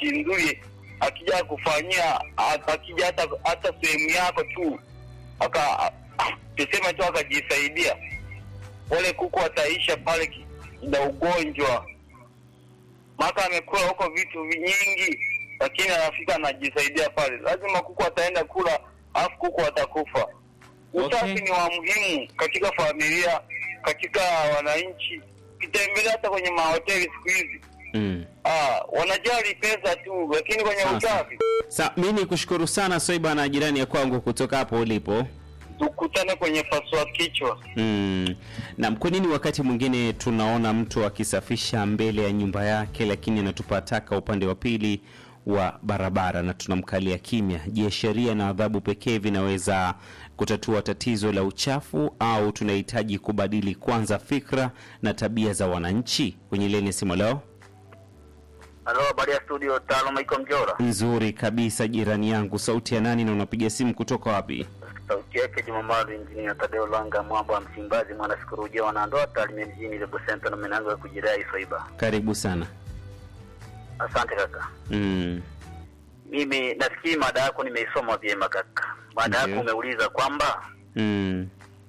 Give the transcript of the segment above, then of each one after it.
nchi nzuri, akija kufanyia a- akija hata hata sehemu yako tu aka tuseme tu akajisaidia, wale kuku wataisha pale ki- na ugonjwa, maka amekula huko vitu nyingi, lakini anafika anajisaidia pale, lazima kuku ataenda kula, alafu kuku watakufa. Usafi Okay. ni wa muhimu katika familia, katika wananchi. Ukitembelea hata kwenye mahoteli siku hizi Mm. ah, wanajali pesa tu, lakini kwenye Sasa. usafi Sa, mi ni kushukuru sana Swaiba na jirani ya kwangu kutoka hapo ulipo. tukutane kwenye pasua kichwa. Mm. Na kwa nini wakati mwingine tunaona mtu akisafisha mbele ya nyumba yake lakini anatupa taka upande wa pili wa barabara na tunamkalia kimya? Je, sheria na adhabu pekee vinaweza kutatua tatizo la uchafu au tunahitaji kubadili kwanza fikra na tabia za wananchi? Kwenye leni ya simu leo Halo, habari ya studio, taaluma iko Mjora. nzuri kabisa, jirani yangu. Sauti ya nani na unapiga simu kutoka wapi? Sauti yake Jumamaru, injinia Tadeo Langa, mwamba wa Msimbazi, mwana sikurujia wanandoa Tarime mjini Lebo Center na menango ya kujirai Swaiba. Karibu sana. Asante kaka. Mm. Mimi nafikiri mada yako nimeisoma vyema kaka. Mada yako Ndiyo. umeuliza kwamba Mm.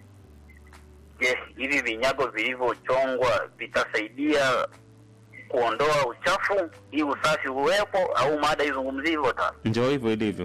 je, hivi vinyago vilivyochongwa vitasaidia kuondoa uchafu ili usafi uwepo au mada izungumzie hivyo ta? Ndio hivyo ilivyo.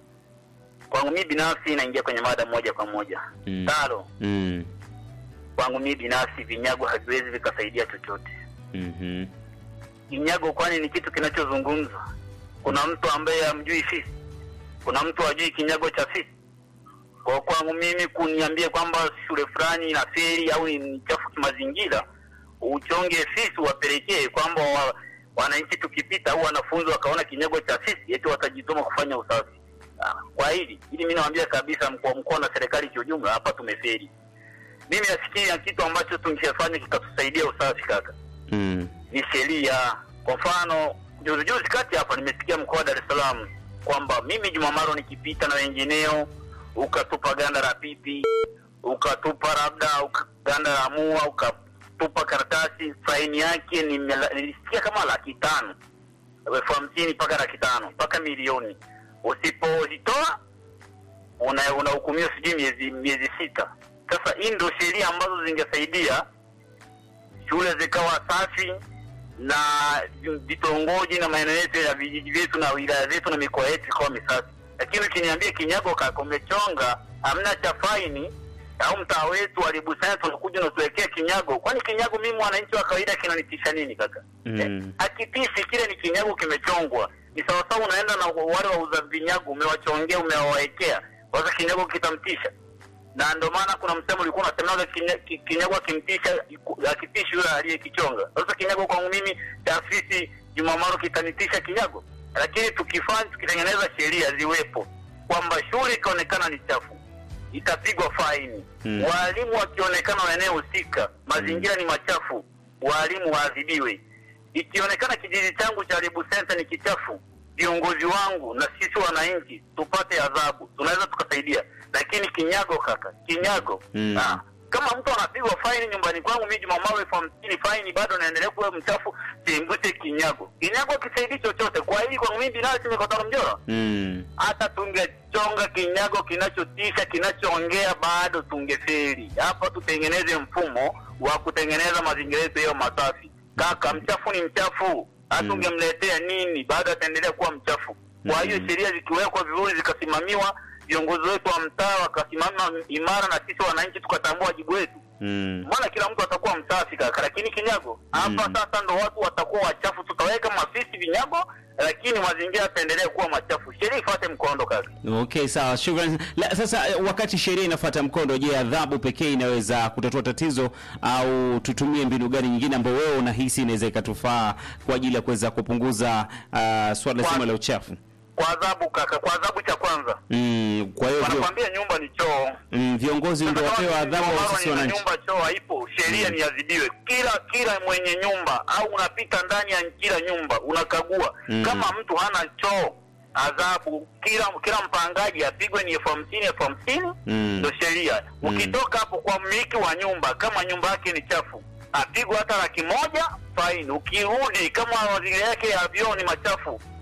Kwangu mimi binafsi inaingia kwenye mada moja kwa moja. Mm. Talo, Mm. kwangu mimi binafsi vinyago haviwezi vikasaidia chochote. Mhm. Kinyago kwani ni kitu kinachozungumzwa? Kuna mtu ambaye hamjui fisi? Kuna mtu hajui kinyago cha fisi? Kwa kwangu mimi kuniambia kwamba shule fulani ina feri au ni chafu kimazingira, uchonge fisi wapelekee kwamba wa, wananchi tukipita au wanafunzi wakaona kinyago cha fisi eti watajituma kufanya usafi. Ah, Kwa hili ili mimi nawaambia kabisa mkoa mkoa na serikali kiujumla, hapa tumeferi. Mimi nafikiria kitu ambacho tungefanya kikatusaidia usafi kaka Mm. ni sheria. Kwa mfano, juzi juzi kati hapa nimesikia mkoa wa Dar es Salaam kwamba mimi Jumamaro nikipita na wengineo, ukatupa ganda la pipi, ukatupa labda uka- ganda la mua, ukatupa karatasi, faini yake ni mela- nilisikia kama laki tano elfu hamsini mpaka laki tano mpaka milioni. Usipozitoa una- unahukumiwa sijui miezi miezi sita. Sasa hii ndio sheria ambazo zingesaidia shule zikawa safi na vitongoji na maeneo yetu ya vijiji vyetu na wilaya zetu na mikoa yetu ikawa misafi. Lakini ukiniambia kinyago kaka umechonga, hamna cha faini au mtaa wetu wa Libusani tunakuja unatuwekea kinyago, kwani kinyago mimi mwananchi wa kawaida kinanitisha nini kaka? Mm. Eh, Hakitishi, kile ni kinyago kimechongwa. Ni sawasawa unaenda na wale wauza vinyago, umewachongea umewawekea, sasa kinyago kitamtisha na ndio maana kuna msemo ulikuwa unasemaga kinya- ki- kinyago akimtisha akitishi yule aliyekichonga. Sasa kinyago kwangu mimi taasisi Jumamaro kitanitisha kinyago, lakini tukifanya tukitengeneza sheria ziwepo kwamba shule ikionekana ni chafu itapigwa faini Mm. walimu wakionekana maeneo husika mazingira ni machafu walimu waadhibiwe. Ikionekana kijiji changu cha Ribu Center ni kichafu, viongozi wangu na sisi wananchi tupate adhabu, tunaweza tukasaidia. Lakini kinyago kaka, kinyago Mm. ah, kama mtu anapigwa faini nyumbani kwangu mimi Jumamaro elfu hamsini faini bado naendelea kuwa mchafu, simbute kinyago. Kinyago kisaidii chochote. Kwa hili kwangu mimi binafsi nikotana mjora Mm. hata tungechonga kinyago kinachotisha kinachoongea bado tungeferi. Hapa tutengeneze mfumo wa kutengeneza mazingira yetu yayo masafi. Kaka, mchafu ni mchafu, hata Mm. ungemletea nini, bado ataendelea kuwa mchafu. Kwa hiyo Mm. sheria zikiwekwa vizuri, zikasimamiwa, viongozi wetu wa mtaa wakasimama imara, na sisi wananchi tukatambua wajibu wetu, Mm. mbona kila mtu atakuwa msafi kaka. Lakini kinyago hapa Mm. sasa ndo watu watakuwa wachafu, tutaweka mafisi vinyago, lakini mazingira yataendelea kuwa machafu. Sheria ifuate mkondo kaka. Okay, sawa, shukrani. La, sasa eh, wakati sheria inafuata mkondo, je, adhabu pekee inaweza kutatua tatizo au tutumie mbinu gani nyingine ambayo wewe unahisi inaweza ikatufaa kwa ajili ya kuweza kupunguza uh, swala Kwa- zima la uchafu? Kwa adhabu kaka, kwa adhabu cha kwanza Mm, kwa hiyo vio- wanakwambia nyumba ni choo. mm, viongozi ndio Sasa wapewa kama adhabu au Jumamaro sisi nina wananchi? nyumba choo haipo, sheria Mm. ni adhibiwe. Kila kila mwenye nyumba au unapita ndani ya kila nyumba unakagua Mm. kama mtu hana choo, adhabu kila kila mpangaji apigwe ni elfu hamsini elfu hamsini Mm. ndo sheria. Mm. Ukitoka hapo kwa mmiliki wa nyumba, kama nyumba yake ni chafu, apigwa hata laki moja faini. Ukirudi kama mazingira yake ya vyoo ni machafu,